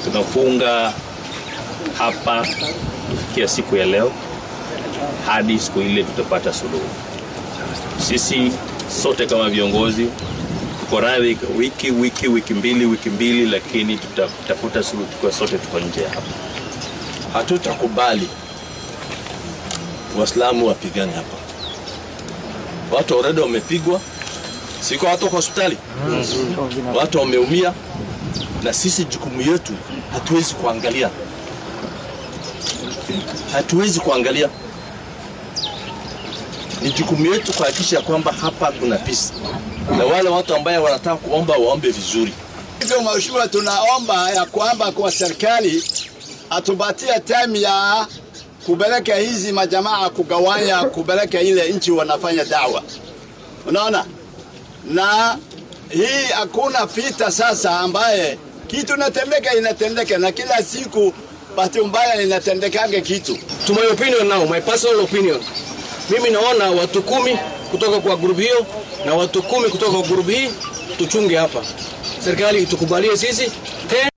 tunafunga hapa kufikia siku ya leo hadi siku ile tutapata suluhu. Sisi sote kama viongozi tuko radhi wiki wiki wiki mbili wiki mbili, lakini tutatafuta suluhu tukiwa sote tuko nje hapa. Hatutakubali Waislamu wapigane hapa. Watu already wamepigwa, siko watu wako hospitali, watu wameumia, na sisi jukumu yetu hatuwezi kuangalia, hatuwezi kuangalia. Ni jukumu yetu kuhakikisha kwamba hapa kuna peace, na wale watu ambaye wanataka kuomba waombe vizuri. Hivyo mheshimiwa, tunaomba ya kwamba kwa serikali atupatie time ya kupeleka hizi majamaa kugawanya, kupeleka ile nchi wanafanya dawa, unaona. Na hii hakuna vita sasa, ambaye kitu inatendeka inatendeka, na kila siku bahati mbaya inatendekage kitu. To my opinion now, my personal opinion, mimi naona watu kumi kutoka kwa grupu hiyo na watu kumi kutoka kwa grupu hii tuchunge hapa, serikali itukubalie sisi tena